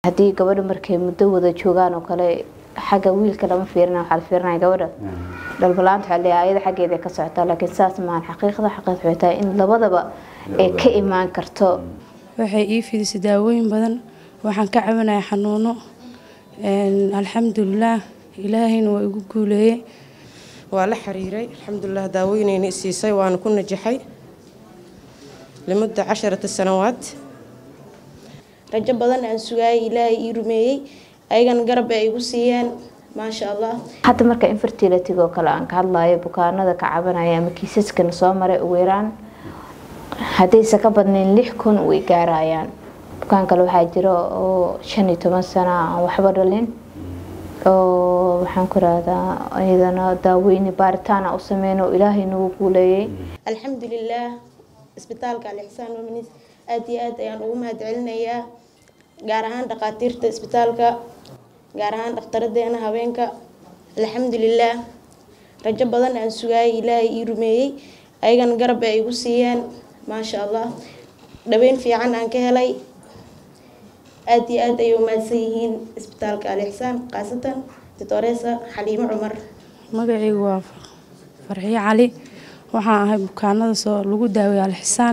haddii gabadha markay muddo wada joogaan oo kale xagga wiilka lama fiirina waxaa la fiirinaya gabadha dhalbalaanta waxaa leeyahay ayada xaggeeda ka socotaa laakiin saas maahan xaqiiqda xaqiiqda waxay tahay in labadaba ay ka imaan karto waxay ii fidisay daawooyin badan waxaan ka cabanaya xanuuno alxamdulilaah ilaahayna waa igu guuleeyey waa la xiriiray alxamdulilah daawooyinayna isiisay waana ku najaxay limudda casharata sanawaad rajo badan aan sugaayay ilaahay ii rumeeyey ayagana garab ay igu siiyeen maasha allah hadda marka infertility oo kale aan ka hadlayo bukaanada ka cabanaya ama kiisaskana soo maray ugu yaraan haddaysa ka badnayn lix kun way gaarayaan bukaan kale waxaa jira oo shan iyo toban sano aan waxba dhalin oo waxaan ku rahdaa iyadana daaweyni baaritaana u sameyn oo ilaahay nagu guuleeyey alxamdulilaah isbitaalka alixsaan wamanis aada iyo aad ayaan ugu mahad celinayaa gaar ahaan dhakhaatiirta isbitaalka gaar ahaan dhakhtaraddeena haweenka alxamdulilaah rajo badan aan sugaayay ilaahay ii rumeeyey ayagana garab ay igu siiyeen maasha allah dhaweyn fiican aan ka helay aada iyo aad ayay umahadsan yihiin isbitaalka alixsaan khaasatan doctoresa xaliimo cumar magacaygu waa farxiyo cali waxaan ahay bukaanada soo lagu daaway alxisaan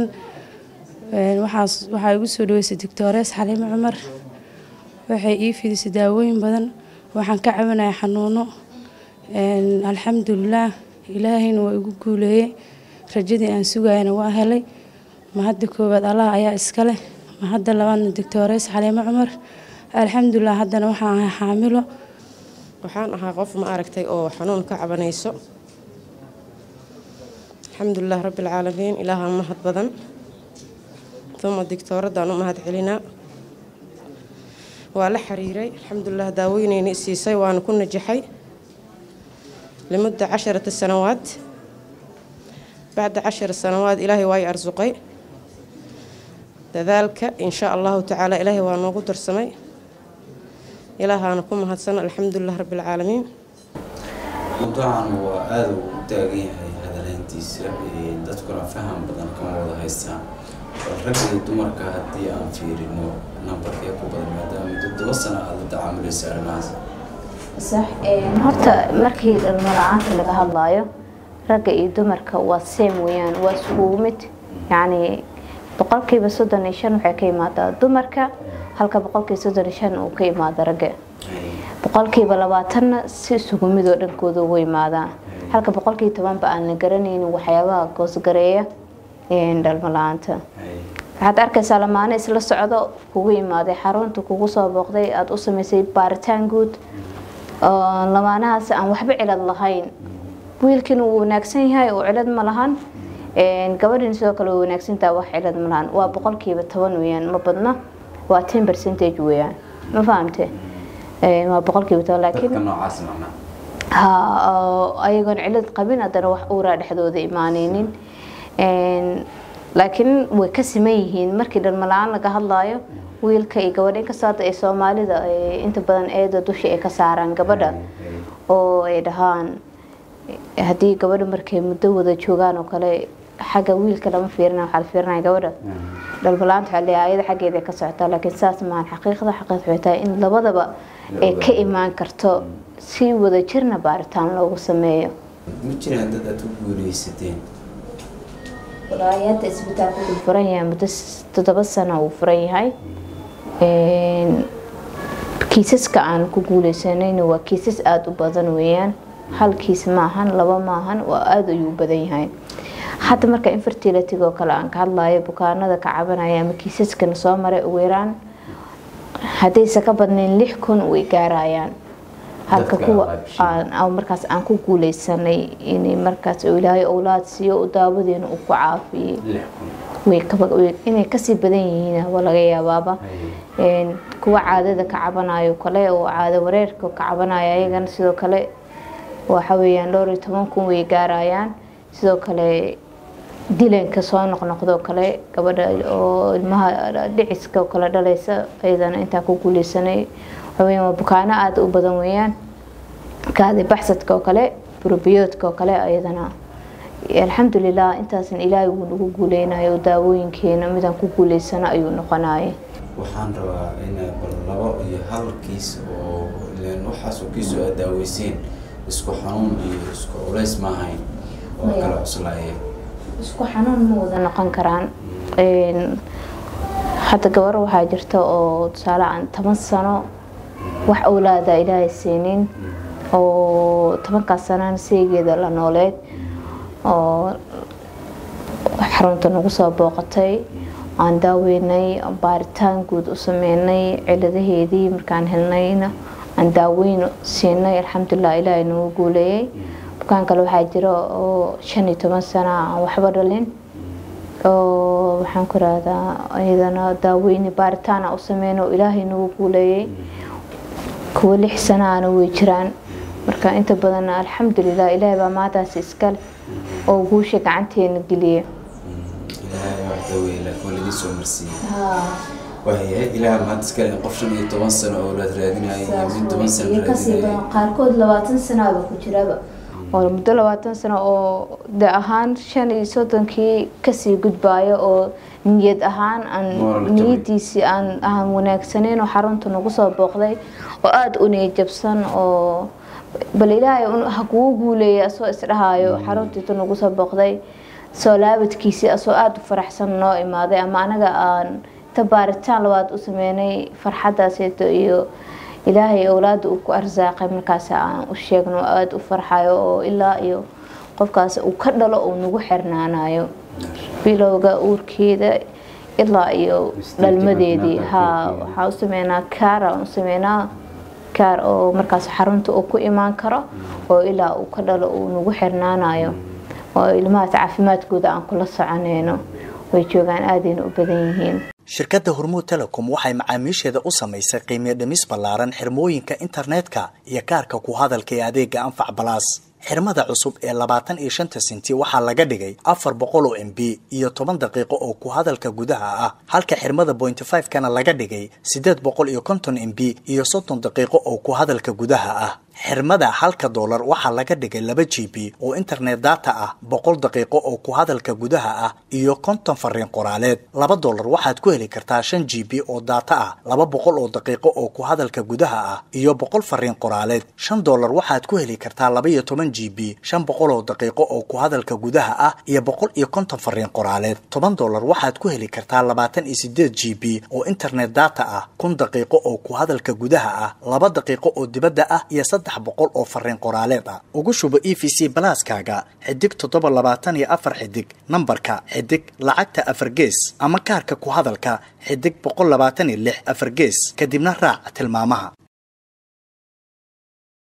waxaa igu soo dhaweysay doctores xaliimo cumar waxay ii fidisay daawooyin badan waxaan ka cabanaya xanuuno alxamdulilaah ilaahayna waa igu guuleeyey rajadii aan sugayana waa helay mahadda koowaad allah ayaa iska leh mahadda labaadna doctores xaliimo cumar alxamdulilah haddana waxaan ahay xaamilo waxaan ahaa qof ma aragtay oo xanuun ka cabanayso alxamdulilah rabbi alcaalamiin ilaaha mahad badan uma digtooradaan u mahad celinaa waa la xiriiray alxamdulilah daawooyinayna isiisay waana ku najaxay limudda casharata sanawaad bacda cashar sanawaad ilaahay waa i arsuqay dadaalka insha allahu tacaala ilaahay waa noogu darsamay ilaahaana ku mahadsan alxamdulilah rabbi alcaalamiin mawduucan waa aada uu u taagan yahay hadaleyntiisa dadkuna faham badan kama wada haystaan bal rag iyo dumarka haddii aan fiirino nambarkee ku badan maadaama toddoba sano aada la tacaamulaysa arrimahaas sax horta markii dhalmo la-aanta laga hadlayo ragga iyo dumarka waa same weeyaan waa iskugu mid yacni boqolkiiba soddon iyo shan waxay ka imaadaa dumarka halka boqolkiiba soddon iyo shan uu ka imaada ragga boqolkiiba labaatanna si isugu mid oo dhankooda ugu imaadaa halka boqolkiiba tobanba aan la garanaynin waxyaabaha goosgareeya dhalmo la-aanta waxaad arkaysaa lamaane isla socdo kugu imaaday xarunta kugu soo booqday aada u sameysay baaritaan guud lamaanahaas aan waxba cilad lahayn wiilkiina wuu wanaagsan yahay oo cilad ma lahan gabadhiina sidoo kale way wanaagsantaha wax cilad ma lahan waa boqolkiiba toban weeyaan ma badna waa ten percentage weeyaan ma fahamte waa boqolkiiba toban laakiin noocaas macnaa ha ayagoon cilad qabin haddana wax uuraa dhexdooda imaaneynin laakiin way ka siman yihiin markii dhalmo la-aan laga hadlaayo wiilka iyo gabadha inkastoo hadda ay soomaalida inta badan eeda dusha ay ka saaraan gabadha oo ay dhahaan haddii gabadha markay muddo wada joogaan oo kale xagga wiilka lama fiirina waxaa la fiirinaya gabadha dhalbalaanta waxaa leeyahay ayada xaggeeda ka socotaa laakiin saas maahan xaqiiqda xaqiiqda waxay tahay in labadaba ay ka imaan karto si wada jirna baaritaan loogu sameeyo ma jiraan dad aad ku guuleysateen walaahi hadda isbitaalka wuu furan yahay muddo toddoba sano uu furan yahay kiisaska aan ku guuleysanayna waa kiisas aada u badan weeyaan hal kiis maahan laba maahan waa aada ayuu u badan yahay hadda marka infertility oo kale aan ka hadlayo bukaanada ka cabanaya ama kiisaskana soo maray ugu yaraan haddaysa ka badnayn lix kun way gaarayaan halka kuwa markaas aan ku guuleysanay inay markaas ilaahay owlaad siiyo u daawadeena uu ku caafiyey inay kasii badan yihiin waa laga yaabaaba kuwa caadada ka cabanayo kale oo caado wareerka ka cabanaya ayagana sidoo kale waxa weeyaan dhowr iyo toban kun way gaarayaan sidoo kale dilanka soo noqnoqdoo kale gabadha oo ilmaha dhiciska oo kale dhalaysa ayadana intaan ku guuleysanay waxaweyaan waa bukaano aada u badan weeyaan kaadi baxsadka oo kale burobiyoodka oo kale ayadana alxamdulilah intaasan ilaahay wuu nagu guuleynayo daawooyinkeena midaan ku guuleysano ayuu noqonaya waxaan rabaa in bal labo iyo hal kiis oo ileen waxaasoo kiisoo aad daaweyseen isku xanuun iyo isku culays ma ahayn oo Maya. kala cuslaayeen isku xanuun ma wada noqon karaan Een, hadda gabar waxaa jirta oo tusaale aan toban sano wax awlaada ilaahay siinin oo tobankaas sanana seegeeda la nooleed oo xarunta nagu soo booqatay aan daaweynay baaritaan guud u sameynay ciladaheedii markaan helnayna aan daaweyn siinay alxamdulilah ilaahay nagu guuleeyey bukaan kale waxaa jira oo shan iyo toban sana aan waxba dhalin oo waxaan ku rahdaa iyadana daaweyni baaritaan aan u sameyno oo ilaahay nagu guuleeyey kuwa lix sanaana way jiraan marka inta badan alxamdulilah ilaahay baa maadaas iskale oo guusha gacanteena geliya ilaahay wax daweeye laakiin waa laidin soo marsiiyey waayahay ilaaha mahad iskale in qof shan iyo toban sano oo laad raadinaya iyo mid toban sano raadinaya qaarkood labaatan sanaaba ku jiraba oo muddo labaatan sano oo de ahaan shan iyo soddonkii kasii gudbaayo oo niyad ahaan aan Moral jabay. niyadiisii aan aan wanaagsaneyn oo xarunta nagu soo booqday oo aada u niyad jabsan oo bal ilaahay un- ha kugu guuleeya asoo isdhahaayo xaruntiitu nagu soo booqday soo laabadkiisii asoo aada u faraxsan noo imaaday ama anaga aan inta baaritaan labaad u sameynay farxadaaseeto iyo ilaahay owlaada uu ku arsaaqay markaas aan u sheegno oo aada u farxayo oo ilaa iyo qofkaas uu ka dhalo uu nagu xirnaanayo bilowga uurkeeda ilaa iyo dhalmadeedii haa waxaa u sameynaa kaar aan u sameynaa kaar oo markaas xarunta uu ku imaan karo oo ilaa uu ka dhalo uu nagu xirnaanayo oo ilmahaas caafimaadkooda aan kula soconeyno way joogaan aadayna u badan yihiin shirkadda hormuud telecom waxay macaamiisheeda u samaysay qiimiyo dhimis ballaaran xirmooyinka internetka iyo kaarka ku hadalka ee adeega anfac balaas xirmada cusub ee labaatan iyo shanta senti waxaa laga dhigay afar boqol oo m b iyo toban daqiiqo oo ku hadalka gudaha ah halka xirmada bointy five kana laga dhigay sideed boqol iyo konton m b iyo soddon daqiiqo oo ku hadalka gudaha ah xirmada halka doolar waxaa laga dhigay laba g b oo internet data ah boqol daqiiqo oo ku hadalka gudaha ah iyo konton fariin qoraaleed laba doolar waxaad ku heli kartaa shan g b oo data ah laba boqol oo daqiiqo oo ku hadalka gudaha ah iyo boqol fariin qoraaleed shan doolar waxaad ku heli kartaa laba iyo toban g b shan boqol oo daqiiqo oo ku hadalka gudaha ah iyo boqol iyo konton fariin qoraaleed toban doolar waxaad ku heli kartaa labaatan iyo sideed g b oo internet data ah kun daqiiqo oo ku hadalka gudaha ah laba daqiiqo oo dibadda ah iyo saddex boqol oo fariin qoraaleed ah ugu shubo e v c balaaskaaga xidig toddoba labaatan iyo afar xidig nambarka xidig lacagta afar gees ama kaarka ku hadalka xidig boqol labaatan iyo lix afar gees kadibna raac tilmaamaha